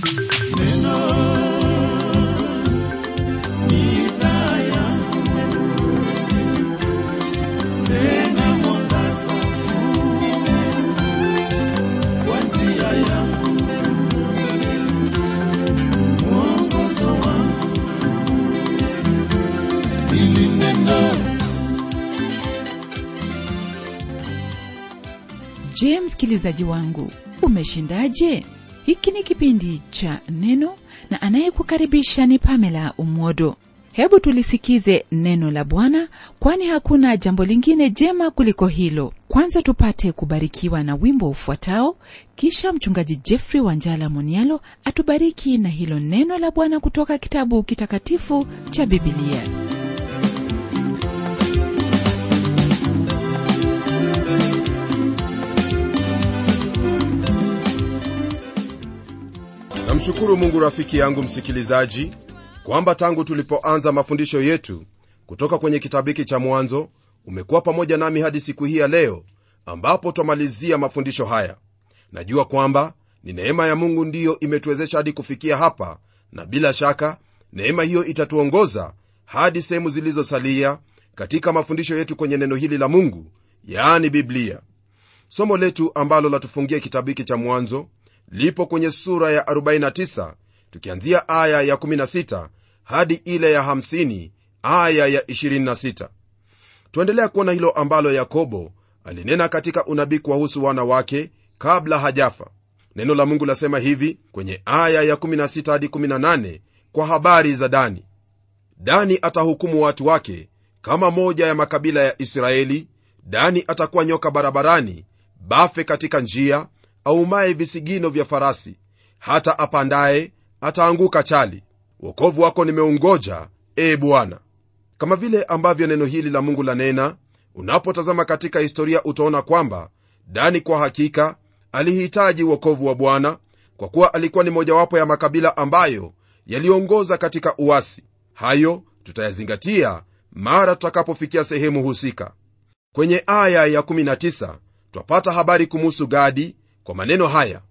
je msikilizaji wangu umeshindaje hiki ni kipindi cha neno na anayekukaribisha ni pamela umwodo hebu tulisikize neno la bwana kwani hakuna jambo lingine jema kuliko hilo kwanza tupate kubarikiwa na wimbo ufuatao kisha mchungaji jeffrey wanjala monialo atubariki na hilo neno la bwana kutoka kitabu kitakatifu cha bibilia namshukuru mungu rafiki yangu msikilizaji kwamba tangu tulipoanza mafundisho yetu kutoka kwenye kitabu hiki cha mwanzo umekuwa pamoja nami hadi siku hii ya leo ambapo twamalizia mafundisho haya najua kwamba ni neema ya mungu ndiyo imetuwezesha hadi kufikia hapa na bila shaka neema hiyo itatuongoza hadi sehemu zilizosalia katika mafundisho yetu kwenye neno hili la mungu yaani biblia somo letu ambalo latufungia kitabu hiki cha mwanzo lipo kwenye sura ya 49 tukianzia aya ya 16 hadi ile ya 50 aya ya 26 tuendelea kuona hilo ambalo yakobo alinena katika unabii kuwahusu wana wake kabla hajafa neno la mungu lasema hivi kwenye aya ya 16 hadi 18 kwa habari za dani dani atahukumu watu wake kama moja ya makabila ya israeli dani atakuwa nyoka barabarani bafe katika njia aumaye visigino vya farasi hata apandaye ataanguka chali wokovu wako nimeungoja e bwana kama vile ambavyo neno hili la mungu lanena unapotazama katika historia utaona kwamba dani kwa hakika alihitaji wokovu wa bwana kwa kuwa alikuwa ni mojawapo ya makabila ambayo yaliongoza katika uasi hayo tutayazingatia mara tutakapofikia sehemu husika kwenye aya ya 19 twapata habari kumuhusu gadi kwa maneno haya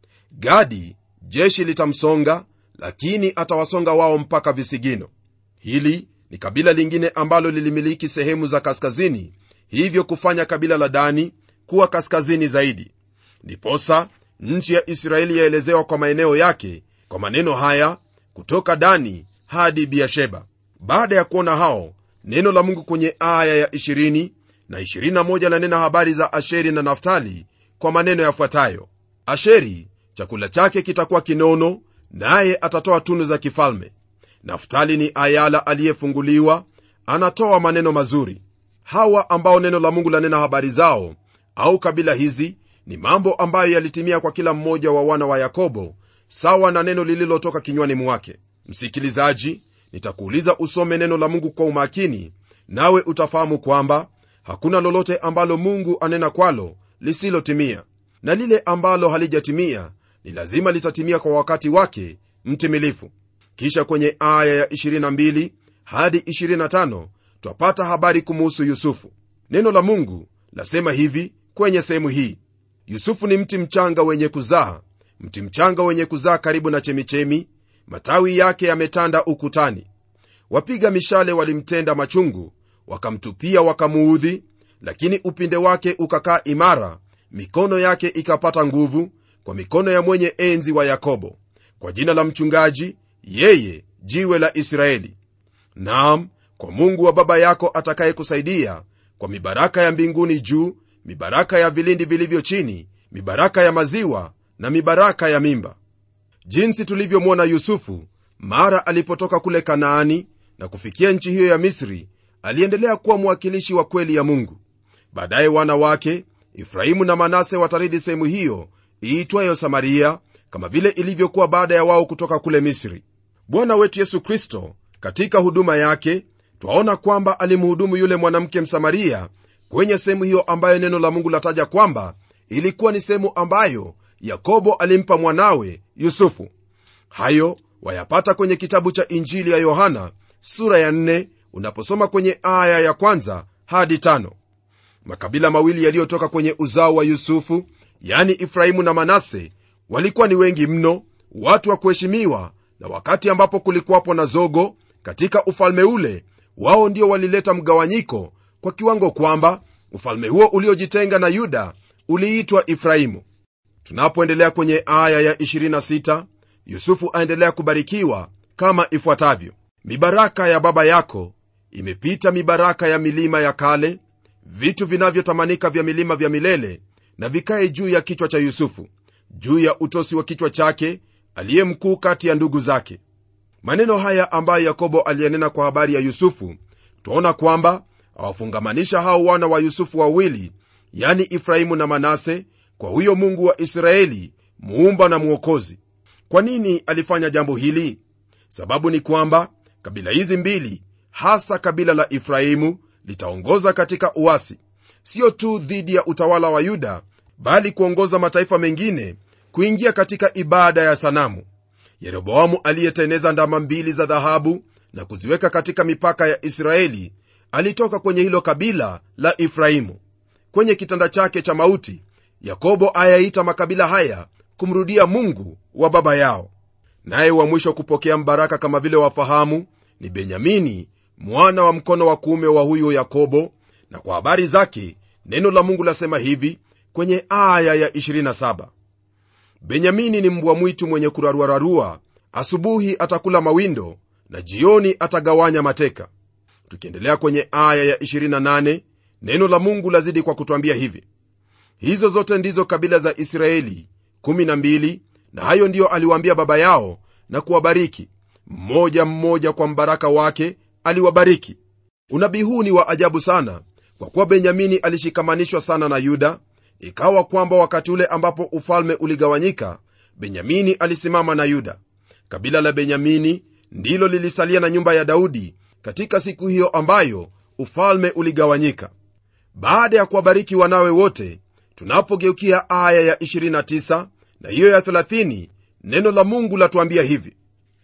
gadi jeshi litamsonga lakini atawasonga wao mpaka visigino hili ni kabila lingine ambalo lilimiliki sehemu za kaskazini hivyo kufanya kabila la dani kuwa kaskazini zaidi ndiposa nchi ya israeli yaelezewa kwa maeneo yake kwa maneno haya kutoka dani hadi biasheba baada ya kuona hao neno la mungu kwenye aya ya 20 na 21 lanena habari za asheri na naftali kwa maneno yafuatayo asheri chakula chake kitakuwa kinono naye atatoa tunu za kifalme naftali ni ayala aliyefunguliwa anatoa maneno mazuri hawa ambao neno la mungu lanena habari zao au kabila hizi ni mambo ambayo yalitimia kwa kila mmoja wa wana wa yakobo sawa na neno lililotoka kinywani mwake msikilizaji nitakuuliza usome neno la mungu kwa umakini nawe utafahamu kwamba hakuna lolote ambalo mungu anena kwalo lisilotimia na lile ambalo halijatimia ni lazima litatimia kwa wakati wake mtimilifu kisha kwenye aya ya 22 hadi 25 twapata habari kumuhusu yusufu neno la mungu lasema hivi kwenye sehemu hii yusufu ni mti mchanga wenye kuzaa mti mchanga wenye kuzaa karibu na chemichemi matawi yake yametanda ukutani wapiga mishale walimtenda machungu wakamtupia wakamuudhi lakini upinde wake ukakaa imara mikono yake ikapata nguvu kwa mikono ya mwenye enzi wa yakobo kwa jina la mchungaji yeye jiwe la israeli naam kwa mungu wa baba yako atakayekusaidia kwa mibaraka ya mbinguni juu mibaraka ya vilindi vilivyo chini mibaraka ya maziwa na mibaraka ya mimba jinsi tulivyomwona yusufu mara alipotoka kule kanaani na kufikia nchi hiyo ya misri aliendelea kuwa mwakilishi wa kweli ya mungu baadaye wana wake efraimu na manase watarithi sehemu hiyo iitwayo samaria kama vile ilivyokuwa baada ya wao kutoka kule misri bwana wetu yesu kristo katika huduma yake twaona kwamba alimhudumu yule mwanamke msamaria kwenye sehemu hiyo ambayo neno la mungu lataja kwamba ilikuwa ni sehemu ambayo yakobo alimpa mwanawe yusufu hayo wayapata kwenye kitabu cha injili ya yohana sura ya 4 unaposoma kwenye aya ya kwanza hadi tano makabila mawili yaliyotoka kwenye uzao wa yusufu yani efraimu na manase walikuwa ni wengi mno watu wa kuheshimiwa na wakati ambapo kulikuwapo na zogo katika ufalme ule wao ndio walileta mgawanyiko kwa kiwango kwamba ufalme huo uliojitenga na yuda uliitwa efraimu tunapoendelea kwenye aya ya 26 yusufu aendelea kubarikiwa kama ifuatavyo mibaraka ya baba yako imepita mibaraka ya milima ya kale vitu vinavyotamanika vya milima vya milele na vikae juu ya kichwa cha yusufu juu ya utosi wa kichwa chake aliye mkuu kati ya ndugu zake maneno haya ambayo yakobo aliyenena kwa habari ya yusufu twaona kwamba awafungamanisha hao wana wa yusufu wawili yani efraimu na manase kwa huyo mungu wa israeli muumba na mwokozi kwa nini alifanya jambo hili sababu ni kwamba kabila hizi mbili hasa kabila la efraimu litaongoza katika uasi sio tu dhidi ya utawala wa yuda bali kuongoza mataifa mengine kuingia katika ibada ya sanamu yeroboamu aliyeteneza ndama mbili za dhahabu na kuziweka katika mipaka ya israeli alitoka kwenye hilo kabila la efraimu kwenye kitanda chake cha mauti yakobo ayaita makabila haya kumrudia mungu wa baba yao naye wa mwisho kupokea mbaraka kama vile wafahamu ni benyamini mwana wa mkono wa kuume wa huyo yakobo na kwa habari zake neno la mungu lasema hivi kwenye aya ya 27 benyamini ni mbwa mwitu mwenye kuraruararua asubuhi atakula mawindo na jioni atagawanya mateka tukiendelea kwenye aya ya 28 neno la mungu lazidi kwa kutwambia hivi hizo zote ndizo kabila za israeli 12 na hayo ndiyo aliwaambia baba yao na kuwabariki mmoja mmoja kwa mbaraka wake aliwabariki unabii huu ni wa ajabu sana kwa kuwa benyamini alishikamanishwa sana na yuda ikawa kwamba wakati ule ambapo ufalme uligawanyika benyamini alisimama na yuda kabila la benyamini ndilo lilisalia na nyumba ya daudi katika siku hiyo ambayo ufalme uligawanyika baada ya kuwabariki wanawe wote tunapogeukia aya ya 29 na hiyo ya 30 neno la mungu latuambia hivi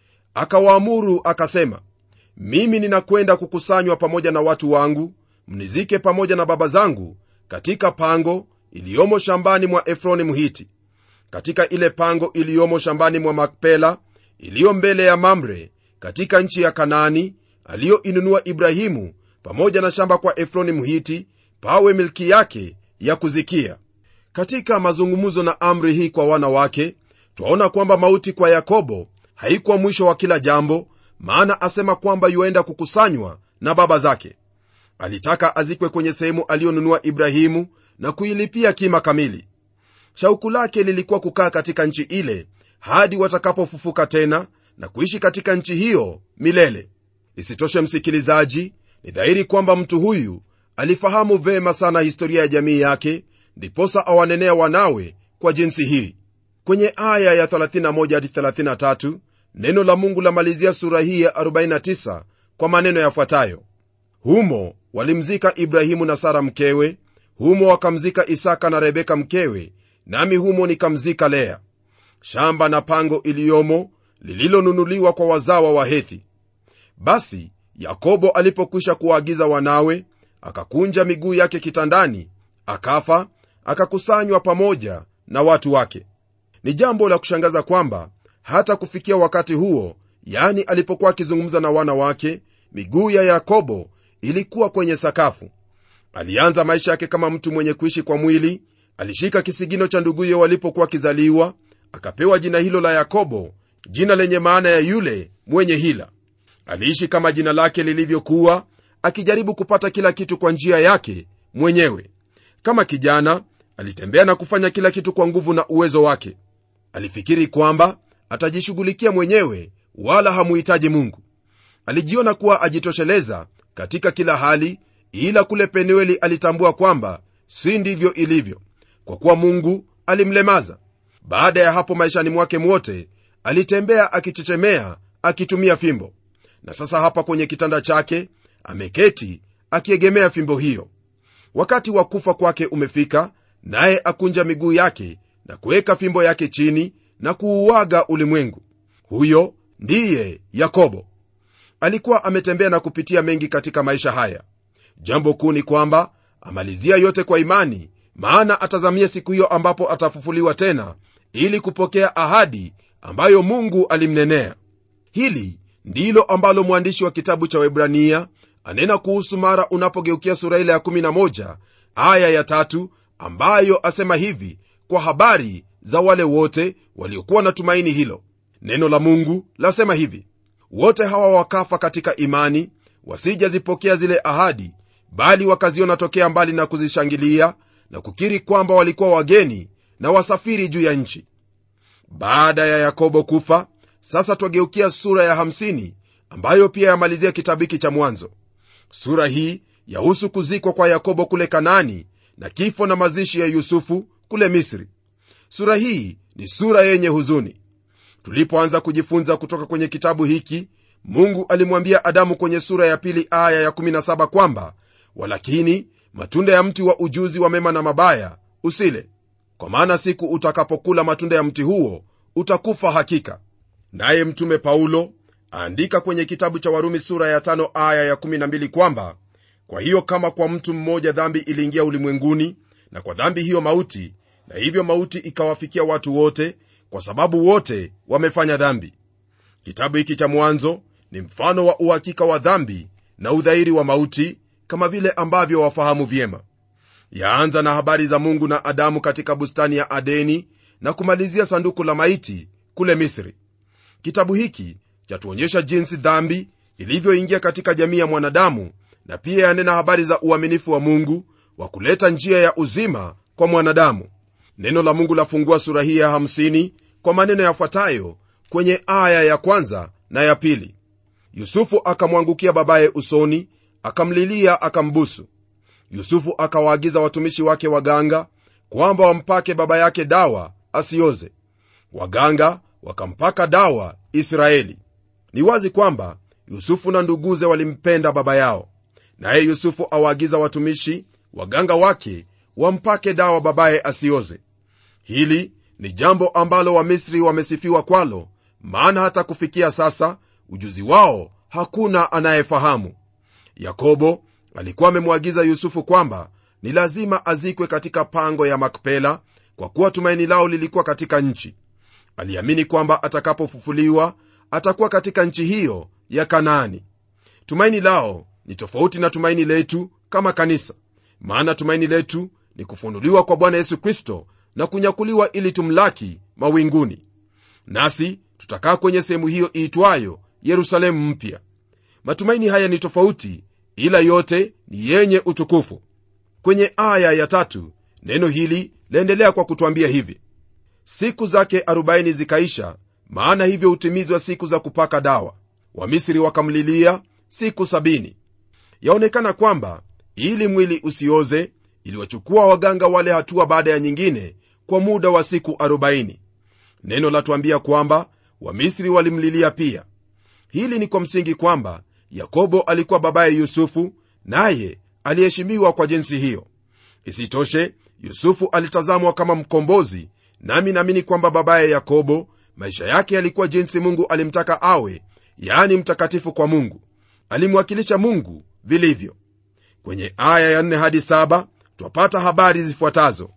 akawaamuru akasema mimi ninakwenda kukusanywa pamoja na watu wangu mnizike pamoja na baba zangu katika pango iliyomo shambani mwa efroni mhiti katika ile pango iliyomo shambani mwa makpela iliyo mbele ya mamre katika nchi ya kanaani aliyoinunua ibrahimu pamoja na shamba kwa efroni mhiti pawe milki yake ya kuzikia katika mazungumzo na amri hii kwa wana wake twaona kwamba mauti kwa yakobo haikuwa mwisho wa kila jambo maana asema kwamba yuaenda kukusanywa na baba zake alitaka azikwe kwenye sehemu aliyonunua ibrahimu na kuilipia kima kamili shauku lake lilikuwa kukaa katika nchi ile hadi watakapofufuka tena na kuishi katika nchi hiyo milele isitoshe msikilizaji ni dhahiri kwamba mtu huyu alifahamu vema sana historia ya jamii yake ndiposa awanenea wanawe kwa jinsi hii kwenye aya ya 31 hadi 33 neno la mungu lamalizia sura hii ya 49 kwa maneno yafuatayo humo walimzika ibrahimu na sara mkewe humo wakamzika isaka na rebeka mkewe nami humo nikamzika lea shamba na pango iliyomo lililonunuliwa kwa wazawa wa hethi basi yakobo alipokwisha kuwaagiza wanawe akakunja miguu yake kitandani akafa akakusanywa pamoja na watu wake ni jambo la kushangaza kwamba hata kufikia wakati huo yani alipokuwa akizungumza na wana wake miguu ya yakobo ilikuwa kwenye sakafu alianza maisha yake kama mtu mwenye kuishi kwa mwili alishika kisigino cha nduguye walipokuwa akizaliwa akapewa jina hilo la yakobo jina lenye maana ya yule mwenye hila aliishi kama jina lake lilivyokuwa akijaribu kupata kila kitu kwa njia yake mwenyewe kama kijana alitembea na kufanya kila kitu kwa nguvu na uwezo wake alifikiri kwamba atajishughulikia mwenyewe wala hamuhitaji mungu alijiona kuwa ajitosheleza katika kila hali ila kule penueli alitambua kwamba si ndivyo ilivyo kwa kuwa mungu alimlemaza baada ya hapo maishani mwake mwote alitembea akichechemea akitumia fimbo na sasa hapa kwenye kitanda chake ameketi akiegemea fimbo hiyo wakati wa kufa kwake umefika naye akunja miguu yake na kuweka fimbo yake chini na kuuaga ulimwengu huyo ndiye yakobo alikuwa ametembea na kupitia mengi katika maisha haya jambo kuu ni kwamba amalizia yote kwa imani maana atazamia siku hiyo ambapo atafufuliwa tena ili kupokea ahadi ambayo mungu alimnenea hili ndilo ambalo mwandishi wa kitabu cha webrania anena kuhusu mara unapogeukia sura ile ya 11 aya ya tatu ambayo asema hivi kwa habari za wale wote waliokuwa na tumaini hilo neno la mungu lasema hivi wote hawa wakafa katika imani wasijazipokea zile ahadi bali wakaziona tokea mbali na kuzishangilia na kukiri kwamba walikuwa wageni na wasafiri juu ya nchi baada ya yakobo kufa sasa twageukia sura ya 50 ambayo pia yamalizia kitabu hiki cha mwanzo sura hii yahusu kuzikwa kwa yakobo kule kanaani na kifo na mazishi ya yusufu kule misri sura hii ni sura yenye huzuni tulipoanza kujifunza kutoka kwenye kitabu hiki mungu alimwambia adamu kwenye sura ya pili aya ya 17 kwamba walakini matunda ya mti wa ujuzi wa mema na mabaya usile kwa maana siku utakapokula matunda ya mti huo utakufa hakika naye mtume paulo aandika kwenye kitabu cha warumi sura ya tano aya ya 12 kwamba kwa hiyo kama kwa mtu mmoja dhambi iliingia ulimwenguni na kwa dhambi hiyo mauti na hivyo mauti ikawafikia watu wote kwa sababu wote wamefanya dhambi kitabu hiki cha mwanzo ni mfano wa uhakika wa dhambi na udhairi wa mauti kama vile ambavyo wafahamu vyema yaanza na habari za mungu na adamu katika bustani ya adeni na kumalizia sanduku la maiti kule misri kitabu hiki chatuonyesha jinsi dhambi ilivyoingia katika jamii ya mwanadamu na pia yanena habari za uaminifu wa mungu wa kuleta njia ya uzima kwa mwanadamu neno la mungu lafungua sura hii ya 50 kwa maneno yafuatayo kwenye aya ya kwanza na ya pili yusufu akamwangukia babaye usoni akamlilia akambusu yusufu akawaagiza watumishi wake waganga kwamba wampake baba yake dawa asioze waganga wakampaka dawa israeli ni wazi kwamba yusufu na nduguze walimpenda baba yao naye yusufu awaagiza watumishi waganga wake wampake dawa babaye asioze hili ni jambo ambalo wamisri wamesifiwa kwalo maana hata kufikia sasa ujuzi wao hakuna anayefahamu yakobo alikuwa amemwagiza yusufu kwamba ni lazima azikwe katika pango ya makpela kwa kuwa tumaini lao lilikuwa katika nchi aliamini kwamba atakapofufuliwa atakuwa katika nchi hiyo ya kanaani tumaini lao ni tofauti na tumaini letu kama kanisa maana tumaini letu ni kufunuliwa kwa bwana yesu kristo na kunyakuliwa ili tumlaki mawinguni nasi tutakaa kwenye sehemu hiyo iitwayo yerusalemu mpya matumaini haya ni tofauti ila yote ni yenye utukufu kwenye aya ya tatu neno hili laendelea kwa kutwambia hivi siku zake 40 zikaisha maana hivyo hutimizwa siku za kupaka dawa wamisri wakamlilia siku 70 yaonekana kwamba ili mwili usioze iliwachukua waganga wale hatua baada ya nyingine kwa muda wa siku 40 neno latuambia kwamba wamisri walimlilia pia hili ni kwa msingi kwamba yakobo alikuwa babaye yusufu naye aliheshimiwa kwa jinsi hiyo isitoshe yusufu alitazamwa kama mkombozi nami naamini kwamba babaye yakobo maisha yake yalikuwa jinsi mungu alimtaka awe yaani mtakatifu kwa mungu alimwakilisha mungu vilivyo kwenye aya ya 4 hadi 7 twapata habari zifuatazo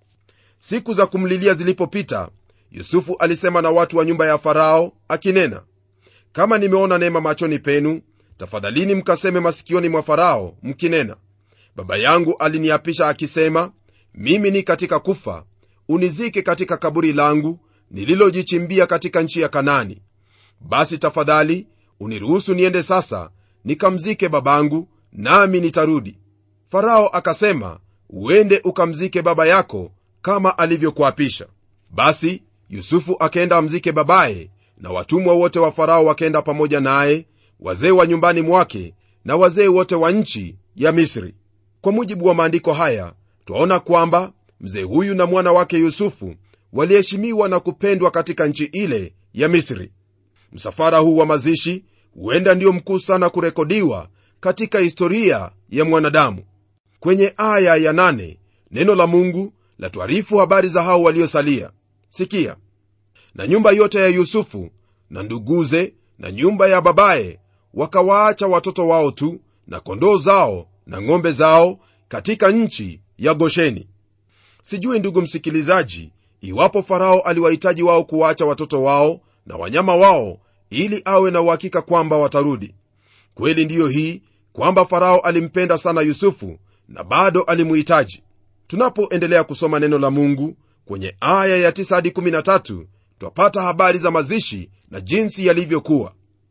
siku za kumlilia zilipopita yusufu alisema na watu wa nyumba ya farao akinena kama nimeona neema machoni penu tafadhalini mkaseme masikioni mwa farao mkinena baba yangu aliniapisha akisema mimi ni katika kufa unizike katika kaburi langu nililojichimbia katika nchi ya kanani basi tafadhali uniruhusu niende sasa nikamzike babangu nami nitarudi farao akasema uende ukamzike baba yako kama alivyokuapisha basi yusufu akaenda amzike babaye na watumwa wote wa farao wakaenda pamoja naye wazee wa nyumbani mwake na wazee wote wa nchi ya misri kwa mujibu wa maandiko haya twaona kwamba mzee huyu na mwana wake yusufu waliheshimiwa na kupendwa katika nchi ile ya misri msafara huu wa mazishi huenda ndio mkuu sana kurekodiwa katika historia ya mwanadamu kwenye aya ya nane, neno la mungu latuarifu habari za hao waliosalia sikia na nyumba yote ya yusufu na nduguze na nyumba ya babaye wakawaacha watoto wao tu na kondoo zao na ng'ombe zao katika nchi ya gosheni sijui ndugu msikilizaji iwapo farao aliwahitaji wao kuwaacha watoto wao na wanyama wao ili awe na uhakika kwamba watarudi kweli ndiyo hii kwamba farao alimpenda sana yusufu na bado alimuhitaji tunapoendelea kusoma neno la mungu kwenye aya ya 9 hadi 13 twapata habari za mazishi na jinsi yalivyokuwa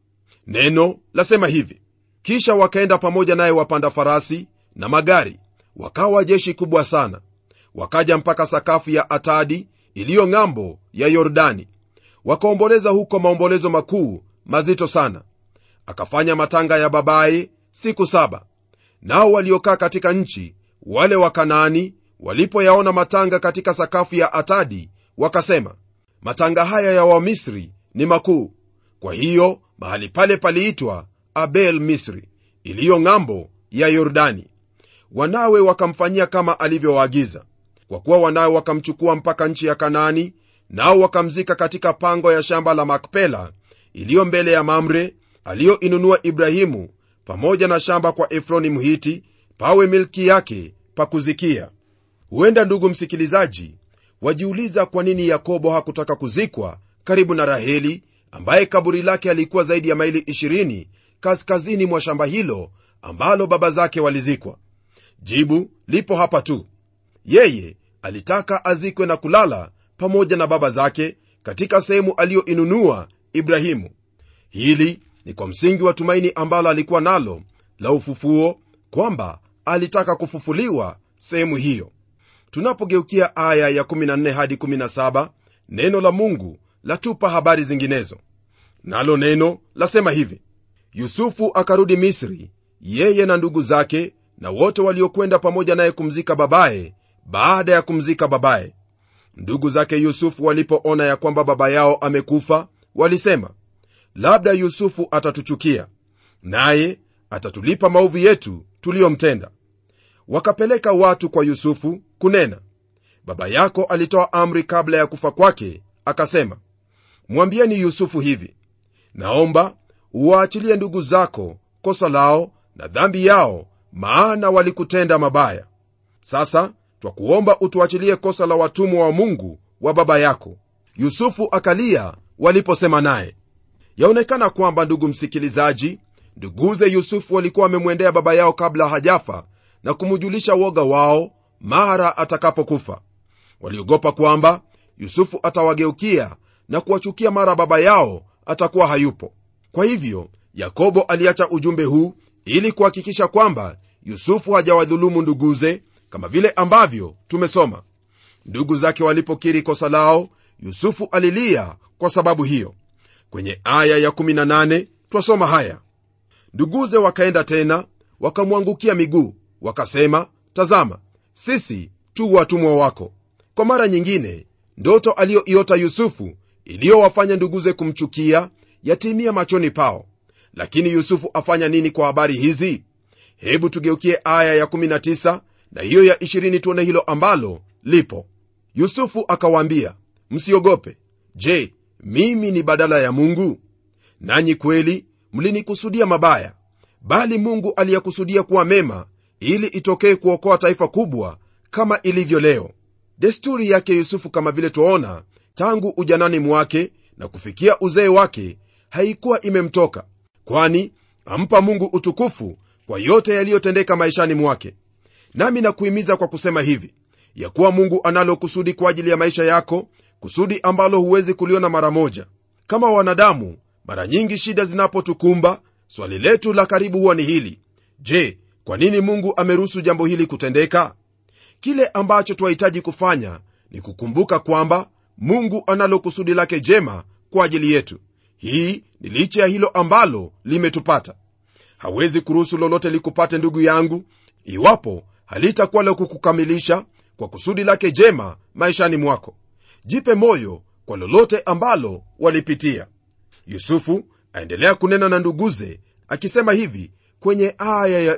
neno lasema hivi kisha wakaenda pamoja naye wapanda farasi na magari wakawa jeshi kubwa sana wakaja mpaka sakafu ya atadi iliyo ng'ambo ya yordani wakaomboleza huko maombolezo makuu mazito sana akafanya matanga ya babaye siku saba nao waliokaa katika nchi wale wakanaani walipoyaona matanga katika sakafu ya atadi wakasema matanga haya ya wamisri ni makuu kwa hiyo mahali pale paliitwa abel misri iliyo ng'ambo ya yordani wanawe wakamfanyia kama alivyowaagiza kwa kuwa wanawe wakamchukua mpaka nchi ya kanaani nao wakamzika katika pango ya shamba la makpela iliyo mbele ya mamre aliyoinunua ibrahimu pamoja na shamba kwa efroni mhiti pawe milki yake pa kuzikia huenda ndugu msikilizaji wajiuliza kwa nini yakobo hakutaka kuzikwa karibu na raheli ambaye kaburi lake alikuwa zaidi ya maili 20 kaskazini mwa shamba hilo ambalo baba zake walizikwa jibu lipo hapa tu yeye alitaka azikwe na kulala pamoja na baba zake katika sehemu aliyoinunua ibrahimu hili ni kwa msingi wa tumaini ambalo alikuwa nalo la ufufuo kwamba alitaka kufufuliwa sehemu hiyo tunapogeukia aya ya 14 hadi 17 neno la mungu latupa habari zinginezo nalo neno lasema hivi yusufu akarudi misri yeye na ndugu zake na wote waliokwenda pamoja naye kumzika babaye baada ya kumzika babaye ndugu zake yusufu walipoona ya kwamba baba yao amekufa walisema labda yusufu atatuchukia naye atatulipa maovu yetu tuliyomtenda wakapeleka watu kwa yusufu kunena baba yako alitoa amri kabla ya kufa kwake akasema mwambieni yusufu hivi naomba uwaachilie ndugu zako kosa lao na dhambi yao maana walikutenda mabaya sasa twakuomba utuachilie kosa la watumwa wa mungu wa baba yako yusufu akalia waliposema naye yaonekana kwamba ndugu msikilizaji nduguze yusufu walikuwa wamemwendea baba yao kabla hajafa na kumjulisha woga wao mara atakapokufa waliogopa kwamba yusufu atawageukia na kuwachukia mara baba yao atakuwa hayupo kwa hivyo yakobo aliacha ujumbe huu ili kuhakikisha kwamba yusufu hajawadhulumu nduguze kama vile ambavyo tumesoma ndugu zake walipokiri kosa lao yusufu alilia kwa sababu hiyo kwenye aya ya18 twasoma haya nduguze wakaenda tena wakamwangukia miguu wakasema tazama sisi tu watumwa wako kwa mara nyingine ndoto aliyoiota yusufu iliyowafanya nduguze kumchukia yatimia machoni pao lakini yusufu afanya nini kwa habari hizi hebu tugeukie aya ya19 na hiyo ya 20 tuone hilo ambalo lipo yusufu akawaambia msiogope je mimi ni badala ya mungu nanyi kweli mlinikusudia mabaya bali mungu aliyakusudia kuwa mema ili itokee kuokoa taifa kubwa kama ilivyo leo desturi yake yusufu kama vile twaona tangu ujanani mwake na kufikia uzee wake haikuwa imemtoka kwani ampa mungu utukufu kwa yote yaliyotendeka maishani mwake nami nakuhimiza kwa kusema hivi ya kuwa mungu analo kusudi kwa ajili ya maisha yako kusudi ambalo huwezi kuliona mara moja kama wanadamu mara nyingi shida zinapotukumba swali letu la karibu huwa ni hili je kwa nini mungu ameruhusu jambo hili kutendeka kile ambacho twahitaji kufanya ni kukumbuka kwamba mungu analo kusudi lake jema kwa ajili yetu hii ni licha ya hilo ambalo limetupata hawezi kuruhusu lolote likupate ndugu yangu iwapo halitakuwa la kukukamilisha kwa kusudi lake jema maishani mwako jipe moyo kwa lolote ambalo walipitia yusufu aendelea kunena na nduguze akisema hivi kwenye aya ya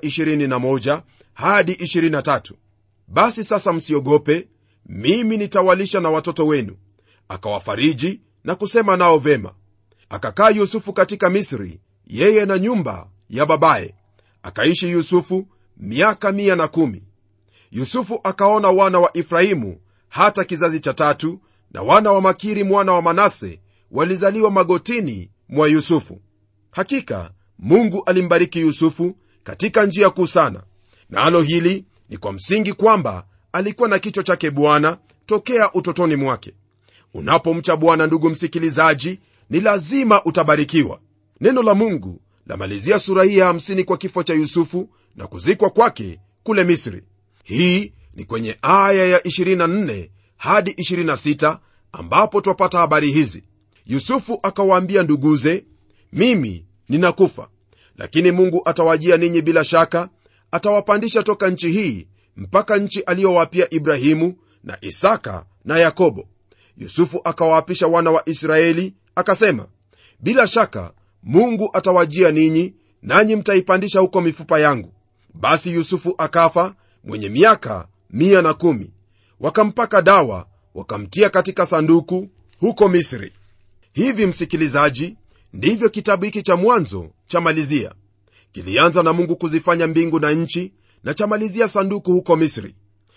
21 hadi 23 basi sasa msiogope mimi nitawalisha na watoto wenu akawafariji na kusema nao vema akakaa yusufu katika misri yeye na nyumba ya babaye akaishi yusufu miaka mia na kumi yusufu akaona wana wa efraimu hata kizazi cha tatu na wana wa makiri mwana wa manase walizaliwa magotini mwa yusufu hakika mungu alimbariki yusufu katika njia kuu sana nalo na hili ni kwa msingi kwamba alikuwa na kichwa chake bwana tokea utotoni mwake unapomcha bwana ndugu msikilizaji ni lazima utabarikiwa neno la mungu lamalizia sura hii ya 50 kwa kifo cha yusufu na kuzikwa kwake kule misri hii ni kwenye aya ya 24 hadi 26 ambapo twapata habari hizi yusufu akawaambia nduguze mimi ninakufa lakini mungu atawajia ninyi bila shaka atawapandisha toka nchi hii mpaka nchi aliyowapia ibrahimu na isaka na yakobo yusufu akawaapisha wana wa israeli akasema bila shaka mungu atawajia ninyi nanyi mtaipandisha huko mifupa yangu basi yusufu akafa mwenye miaka 110 wakampaka dawa wakamtia katika sanduku huko misri hivi msikilizaji ndivyo kitabu hiki cha mwanzo chamalizia kilianza na mungu kuzifanya mbingu na nchi na chamalizia sanduku huko misri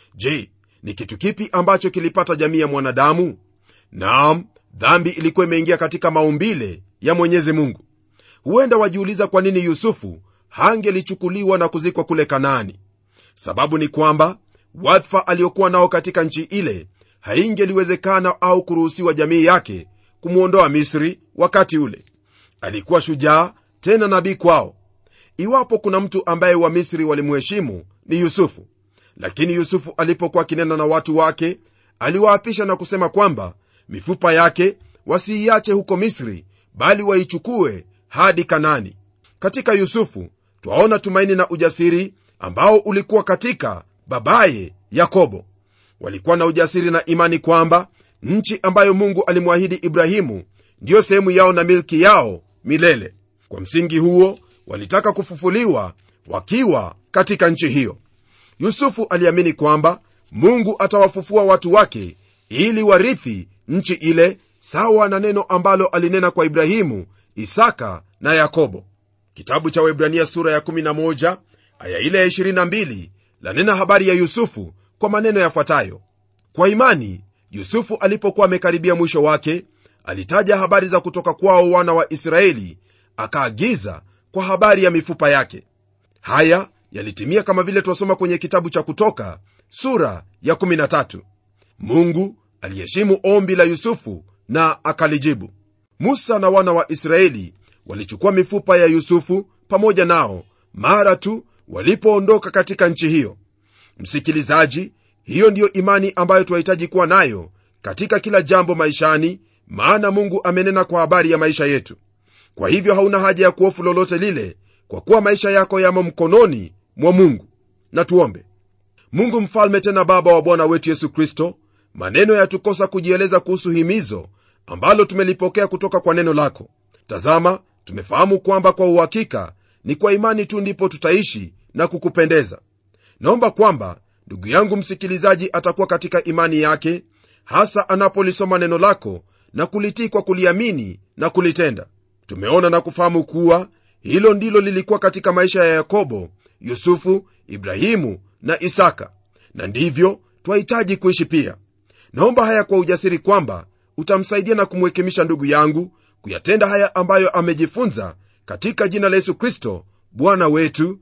je ni kitu kipi ambacho kilipata jamii ya mwanadamu naam dhambi ilikuwa imeingia katika maumbile ya mwenyezi mungu huenda wajiuliza kwa nini yusufu hangelichukuliwa na kuzikwa kule kanaani sababu ni kwamba wadhifa aliokuwa nao katika nchi ile haingeliwezekana au kuruhusiwa jamii yake kumwondoa misri wakati ule alikuwa shujaa tena nabii kwao iwapo kuna mtu ambaye wamisri walimheshimu ni yusufu lakini yusufu alipokuwa akinena na watu wake aliwaapisha na kusema kwamba mifupa yake wasiiache huko misri bali waichukue hadi kanani katika yusufu twaona tumaini na ujasiri ambao ulikuwa katika babaye yakobo walikuwa na ujasiri na imani kwamba nchi ambayo mungu alimwahidi ibrahimu ndiyo sehemu yao na milki yao milele kwa msingi huo walitaka kufufuliwa wakiwa katika nchi hiyo yusufu aliamini kwamba mungu atawafufua watu wake ili warithi nchi ile sawa na neno ambalo alinena kwa ibrahimu isaka na yakobo kitabu cha webrania sura ya 11 aya ile ya 22 lanena habari ya yusufu kwa maneno yafuatayo kwa imani yusufu alipokuwa amekaribia mwisho wake alitaja habari za kutoka kwao wana wa israeli akaagiza kwa habari ya mifupa yake haya yalitimia kama vile twasoma kwenye kitabu cha kutoka sura ya 13 mungu aliheshimu ombi la yusufu na akalijibu musa na wana wa israeli walichukua mifupa ya yusufu pamoja nao mara tu walipoondoka katika nchi hiyo msikilizaji hiyo ndiyo imani ambayo twahitaji kuwa nayo katika kila jambo maishani maana mungu amenena kwa habari ya maisha yetu kwa hivyo hauna haja ya kuhofu lolote lile kwa kuwa maisha yako yamo mkononi mwa mungu na tuombe mungu mfalme tena baba wa bwana wetu yesu kristo maneno yatukosa kujieleza kuhusu himizo ambalo tumelipokea kutoka kwa neno lako tazama tumefahamu kwamba kwa uhakika ni kwa imani tu ndipo tutaishi na kukupendeza naomba kwamba ndugu yangu msikilizaji atakuwa katika imani yake hasa anapolisoma neno lako na kulitii kwa kuliamini na kulitenda tumeona na kufahamu kuwa hilo ndilo lilikuwa katika maisha ya yakobo yusufu ibrahimu na isaka na ndivyo twahitaji kuishi pia naomba haya kwa ujasiri kwamba utamsaidia na kumwekemisha ndugu yangu kuyatenda haya ambayo amejifunza katika jina la yesu kristo bwana wetu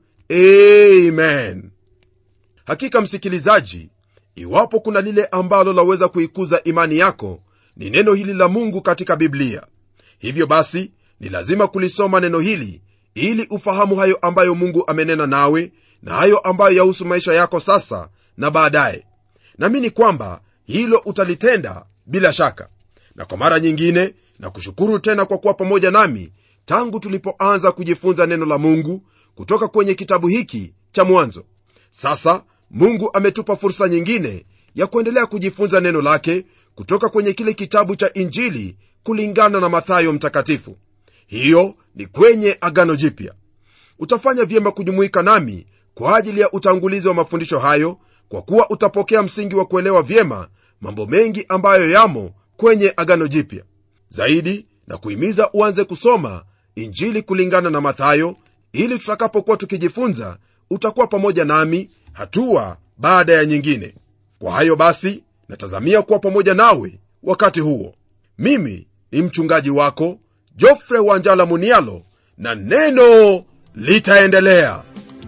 amen hakika msikilizaji iwapo kuna lile ambalo laweza kuikuza imani yako ni neno hili la mungu katika biblia hivyo basi ni lazima kulisoma neno hili ili ufahamu hayo ambayo mungu amenena nawe na hayo ambayo yahusu maisha yako sasa na baadaye namini kwamba hilo utalitenda bila shaka na kwa mara nyingine na kushukuru tena kwa kuwa pamoja nami tangu tulipoanza kujifunza neno la mungu kutoka kwenye kitabu hiki cha mwanzo sasa mungu ametupa fursa nyingine ya kuendelea kujifunza neno lake kutoka kwenye kile kitabu cha injili kulingana na mathayo mtakatifu hiyo ni kwenye agano jipya utafanya vyema kujumuika nami kwa ajili ya utangulizi wa mafundisho hayo kwa kuwa utapokea msingi wa kuelewa vyema mambo mengi ambayo yamo kwenye agano jipya zaidi na kuhimiza uanze kusoma injili kulingana na mathayo ili tutakapokuwa tukijifunza utakuwa pamoja nami hatua baada ya nyingine kwa hayo basi natazamia kuwa pamoja nawe wakati huo mimi ni mchungaji wako jofre wanjala munialo na neno litaendelea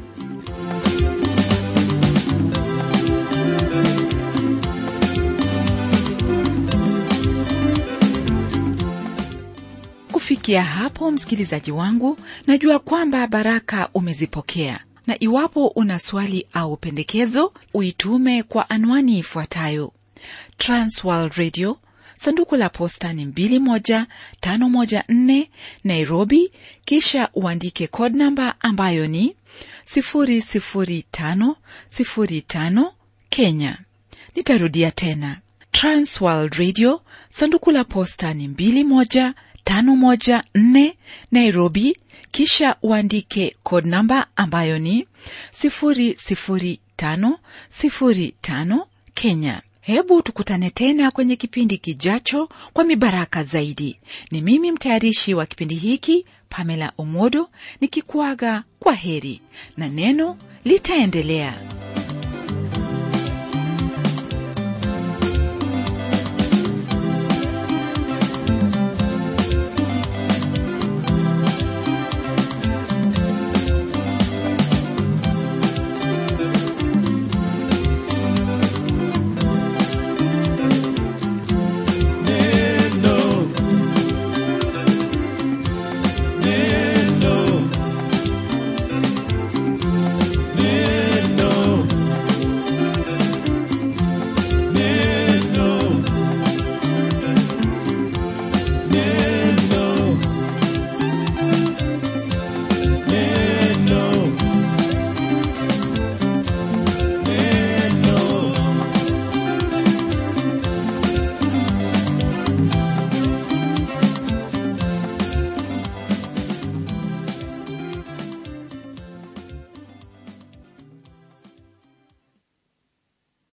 kufikia hapo msikilizaji wangu najua kwamba baraka umezipokea na iwapo una swali au pendekezo uitume kwa anwani ifuatayo transworld radio sanduku la posta ni 21514 nairobi kisha uandike code namba ambayo ni 00505 kenya nitarudia tena transworld radio sanduku la posta ni 21514 nairobi kisha uandike code namba ambayo ni 00505 kenya hebu tukutane tena kwenye kipindi kijacho kwa mibaraka zaidi ni mimi mtayarishi wa kipindi hiki pamela omodo nikikuaga kwa heri na neno litaendelea